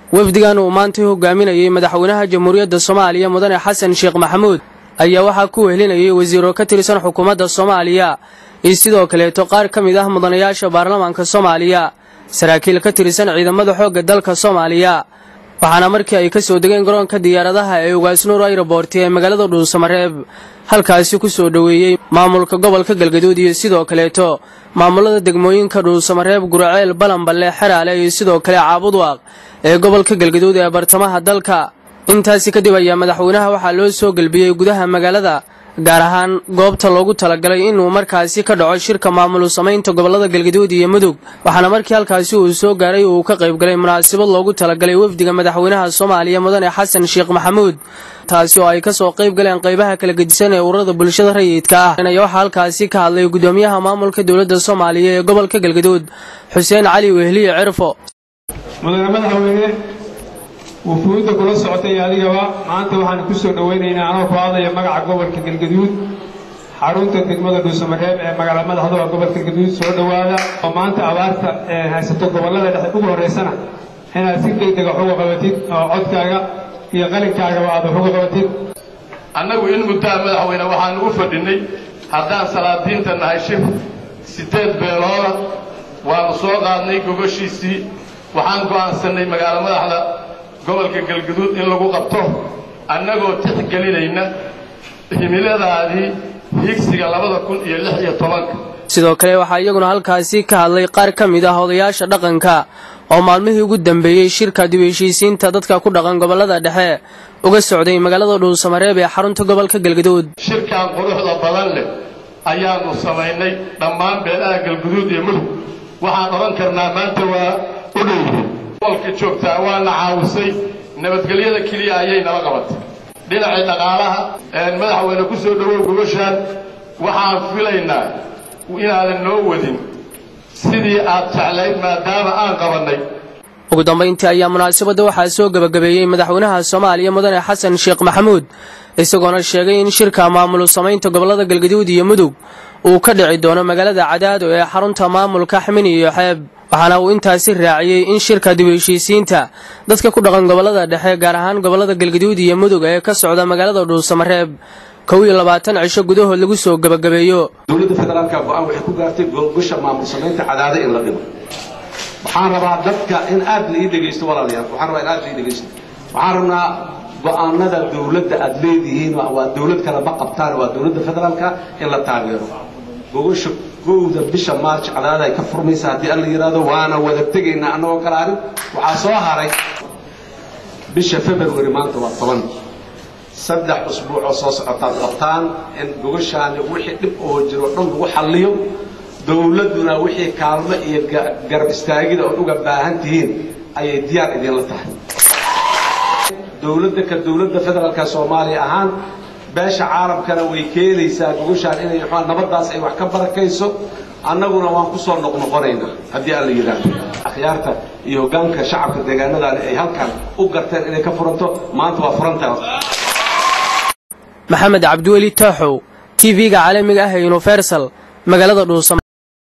wafdigan uu maantay hogaaminayey madaxweynaha jamhuuriyadda soomaaliya mudane xasan sheekh maxamuud ayaa waxaa ku wehelinayay wasiiro ka tirsan xukuumadda soomaaliya iyo sidoo kaleeto qaar ka mid ah mudanayaasha baarlamaanka soomaaliya saraakiil ka tirsan ciidamada xoogga dalka soomaaliya waxaana markii ay ka soo degeen garoonka diyaaradaha ee ugaasnuur ayroboorti ee magaalada dhuusamareeb halkaasi ku soo dhoweeyey maamulka gobolka galgaduud iyo sidoo kaleeto maamulada degmooyinka dhuusamareeb guraceel balanballe xeraale iyo sidoo kale caabudwaaq ee gobolka galgaduud ee bartamaha dalka intaasi kadib ayaa madaxweynaha waxaa loo soo gelbiyey gudaha magaalada gaar ahaan goobta loogu talagalay inuu markaasi ka dhaco shirka maamulu samaynta gobolada galgaduud iyo mudug waxaana markii halkaasi uu soo gaaray uu ka qaybgalay munaasabad loogu talagalay wafdiga madaxweynaha soomaaliya mudane xasan sheekh maxamuud taasi oo ay ka soo qayb galeen qaybaha kala gedisan ee ururada bulshada rayidka ah ayaa waxaa halkaasi ka hadlay gudoomiyaha maamulka dowladda soomaaliya ee gobolka galgaduud xuseen cali wehliye cirfo mudane madaxweyne wufuudda kula socotay adigaba maanta waxaan ku soo dhowaynaynaa anoo ku hadlaya magaca gobolka galgaduud xarunta degmada dhuusamareeb ee magaala madaxda gobolka galgaduud soo dhowaada oo maanta abaarta ee haysato gobollada dhexe ugu horraysana inaad si degdega wax uga qabatid oo codkaaga iyo qalinkaagaba aad wax uga qabatid annagu in muddaha madaxweyne waxaanu u fadhinnay haddaan salaadiinta nahay shir siddeed beelooda waannu soo qaadnay gogoshiisii waxaan go'aansannay magaalo madaxda gobolka galgaduud in lagu qabto annagoo tixgelinayna himiladaadii higsiga labada kun iyo lix iyo tobanka sidoo kale waxaa iyaguna halkaasi ka hadlay qaar ka mid ah odayaasha dhaqanka oo maalmihii ugu dambeeyey shirka dib heshiisiinta dadka ku dhaqan gobollada dhexe uga socday magaalada dhuusamareeb ee xarunta gobolka galgaduud shirkan quruxda badan leh ayaannu samaynay dhammaan beelaha galguduud iyo mudug waxaan odhan karnaa maanta waa u dhowyihiin gobolka joogtaa waana caawisay nabadgelyada keliya ayay nala qabatay dhinacii dhaqaalaha madaxweyne ku soo dhowow gogoshaan waxaan filaynaa inaadan noo wadin sidii aad jeclayd maadaama aan qabannay ugu dambayntii ayaa munaasabadda waxaa soo gebagabeeyey madaxweynaha soomaaliya mudane xasan sheekh maxamuud isagoona sheegay in shirka maamulu samaynta gobollada galgaduud iyo mudug uu ka dhici doono magaalada cadaado ee xarunta maamulka xmini iyo xeeb waxaana uu intaasi raaciyey in shirka dib heshiisiinta dadka ku dhaqan gobollada dhexe gaar ahaan gobollada galgaduud iyo mudug ee ka socda magaalada dhuusamareeb kow iyo labaatan cisho gudahood lagu soo gebagabeeyo dowladda federaalka go-aan waxay ku gaartay gogosha maamul samaynta cadaado in la dhigo waxaan rabaa dadka in aad la ii dhegaysto walaalayaal waxaan rabaa in aad la ii dhegaysto waxaan rabnaa go-aanada dowladda aad leedihiin waa dowlad kale ma qabtaan waa dowladda federaalka in la taageero gogosha kowda bisha maarj cadaada ay ka furmaysa haddii alla yidhaahdo waana wada tegaynaa annagoo kala harin waxaa soo haray bisha february maanta waa toban saddex usbuuc oo soo socotaad qabtaan in gogoshaani wixii dhib oo jiro dhan lagu xalliyo dowladduna wixii kaalmo iyo garab istaagida ood uga baahan tihiin ayay diyaar idinla tahay dowladda ka dowladda federaalka soomaaliya ahaan beesha caalamkana way keenaysaa gogoshaan inay nabaddaas ay wax ka barakayso annaguna waan ku soo noqnoqonaynaa haddii alla yidhaahdo akhyaarta iyo hoggaanka shacabka deegaanadaani ay halkan u garteen inay ka furanto maanta waa furantaa maxamed cabdiweli taaxow t v-ga caalamiga ah ee universal magaalada dhuusama